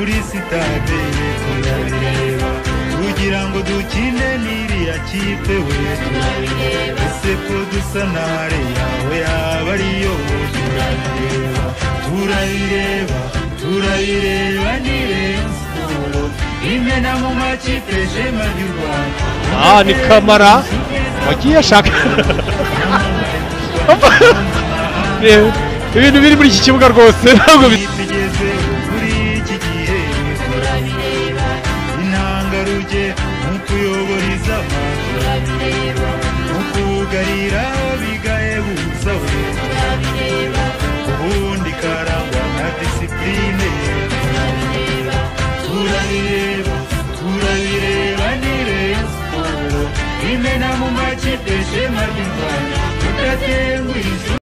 sitade tunabireba kugira ngo dukine n'iriya kipe we tunabireba ese ko dusa nare yawe yaba ariyo turabireba turayireba turayireba ni Rayon Sport imena mu makipe jema y'u Rwanda aha ni kamara wagiye ashaka Reba, ibintu biri muri iki kibuga rwose ntabwo bisa tugeze kuri iki gihe turabireba intangaruge mu kuyoboriza abantu turabireba mu kugarira bigahebutsa we turabireba ubundi karangwa na disipurine turabireba turabireba turabireba ni Rayon Sport imena mu makipe shema ry'u Rwanda tudatenguha